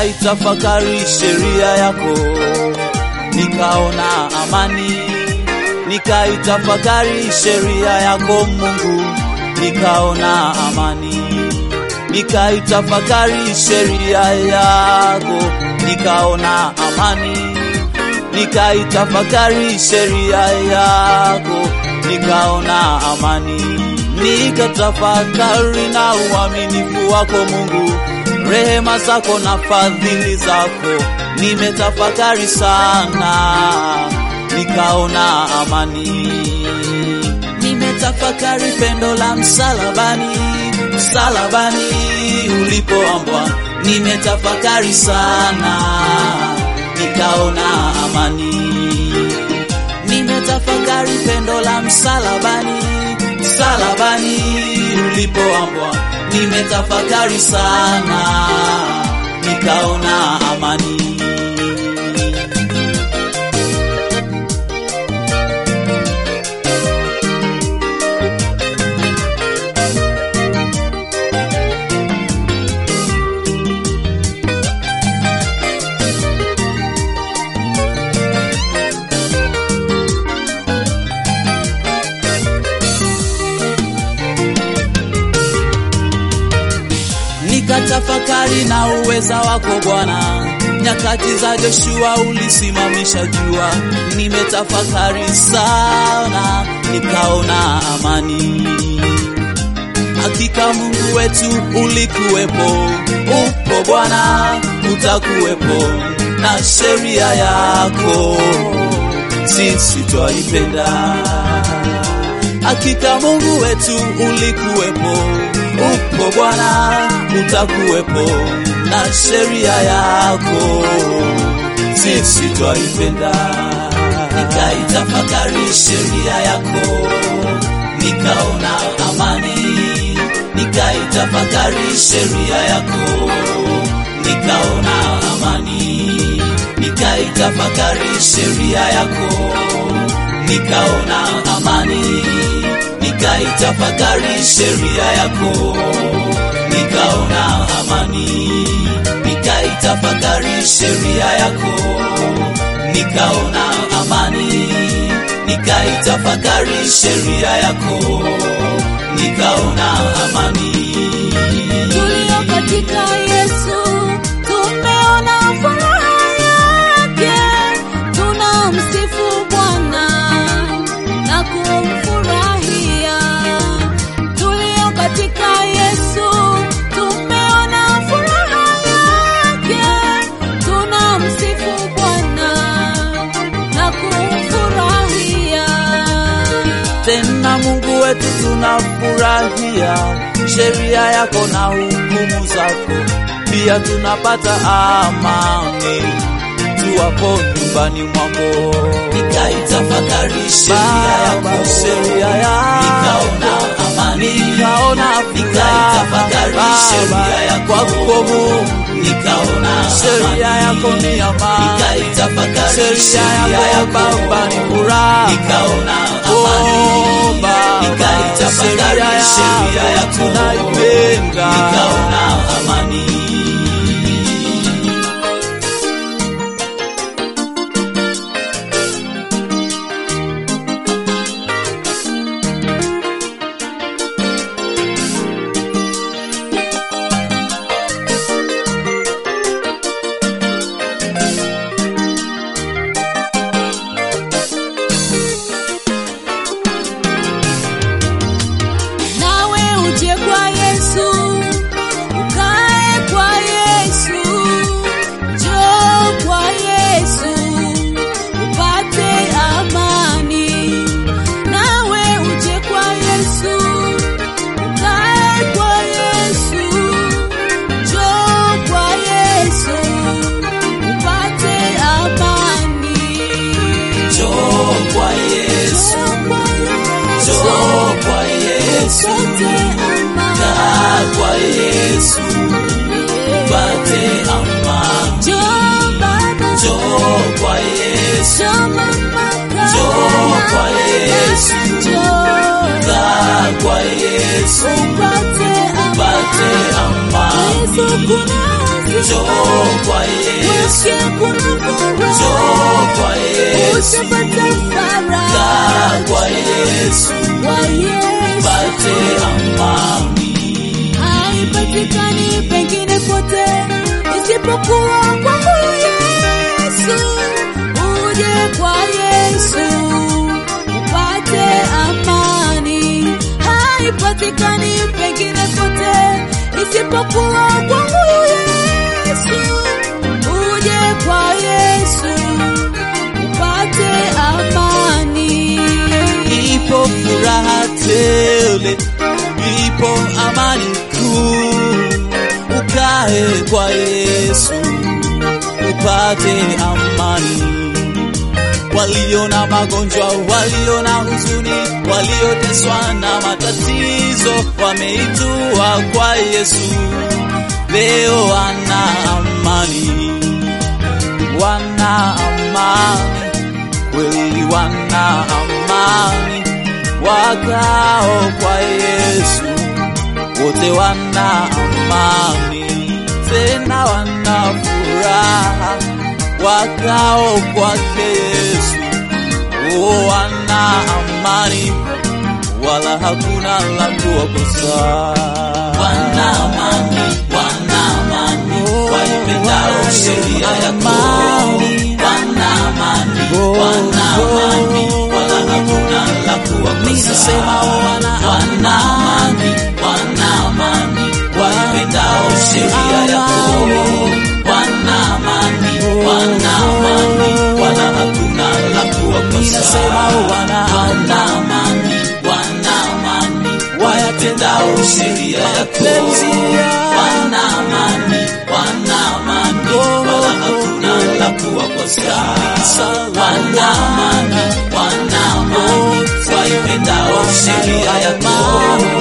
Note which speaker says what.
Speaker 1: nikaitafakari sheria yako, nikaona amani. Nikaitafakari sheria yako Mungu, nikaona amani. Nikaitafakari sheria yako, nikaona amani. Nikaitafakari sheria yako, nikaona amani. Nikatafakari na uaminifu wako Mungu, rehema zako na fadhili zako, nimetafakari sana, nikaona amani. Nimetafakari pendo la msalabani, msalabani ulipoambwa, nimetafakari sana, nikaona amani. Nimetafakari pendo la msalabani, msalabani ulipoambwa, nimetafakari sana, nikaona amani. nikatafakari na uweza wako Bwana. Nyakati za Joshua ulisimamisha jua, nimetafakari sana, nikaona amani. Hakika Mungu wetu ulikuwepo, upo Bwana, utakuwepo na sheria yako sisi twaipenda. Hakika Mungu wetu ulikuwepo, upo Bwana, utakuwepo na sheria yako sisi twaipenda. Nikaitafakari sheria yako, nikaona amani. Nikaitafakari sheria yako, nikaona amani. Nikaitafakari sheria yako, nikaona amani. Nikaitafakari sheria yako, nikaona amani. Nikaitafakari sheria yako, nikaona amani. Nikaitafakari sheria yako, nikaona amani.
Speaker 2: tulio katika Yesu tumeona furaha yake, tunamsifu Bwana na kumfurahia. Tulio katika Yesu tumeona furaha yake, tunamsifu Bwana na kumfurahia.
Speaker 1: tena Mungu wetu tunafurahia sheria yako na hukumu zako, pia tunapata amani tuwapo nyumbani mwako. Nikaitafakari sheria yako, sheria yako, nikaona amani, nikaona nikaitafakari sheria yako kwako Mungu, nikaona sheria yako ni amani, nikaitafakari sheria yako Baba ni furaha, nikaona amani, nikaitafakari sheria yako tunaipenda, nikaona amani.
Speaker 2: nawe uje kwa Yesu, ukae kwa Yesu, njoo kwa Yesu upate amani. Nawe uje kwa Yesu, ukae kwa Yesu, njoo kwa Yesu upate amani.
Speaker 1: Njoo kwa Yesu,
Speaker 2: Njoo kwa
Speaker 1: njoo kwa
Speaker 2: Yesu
Speaker 1: Yesu,
Speaker 2: upate amani.
Speaker 1: kaa kwa Yesu, pate amani.
Speaker 2: Njoo baba,
Speaker 1: Njoo kwa Yesu,
Speaker 2: njoo mama,
Speaker 1: Njoo kwa Yesu.
Speaker 2: njoo
Speaker 1: kaa kwa Yesu,
Speaker 2: upate
Speaker 1: pate
Speaker 2: amani. Yesu
Speaker 1: amani.
Speaker 2: kuna
Speaker 1: njoo kwa Yesu,
Speaker 2: Wake kuna furaha.
Speaker 1: njoo kwa Yesu,
Speaker 2: Utapata faraja
Speaker 1: kaa kwa Yesu,
Speaker 2: kwa Yesu.
Speaker 1: pate amani.
Speaker 2: haipatikani pengine pote isipokuwa kwa huyu Yesu. Uje kwa Yesu upate amani, haipatikani pengine pote isipokuwa kwa huyu Yesu. Uje kwa Yesu upate amani.
Speaker 1: Ipo furaha tele, ipo amani kuu. Ukae kwa Yesu upate amani. Walio na magonjwa, walio na huzuni, walioteswa na matatizo, wameitua kwa Yesu, leo wana amani, wana amani kweli wana amani, wakao kwa Yesu wote wana amani, tena wana furaha, wakao kwake Yesu oh, wana amani, wala hakuna la kuwakosa. Wana amani, wana amani, waipendao sheria yako. Wana amani, wana amani, wala hakuna la kuwakosa. Nisema wana wana amani, wana amani, waipendao sheria yako. Wana amani, wana amani, wala hakuna la kuwakosa. Nisema wana wana amani, wana amani, wayatendao sheria yako. Wana amani, wana amani, wala hakuna la kuwakosa. Wana amani, wana amani, waipendao sheria yako.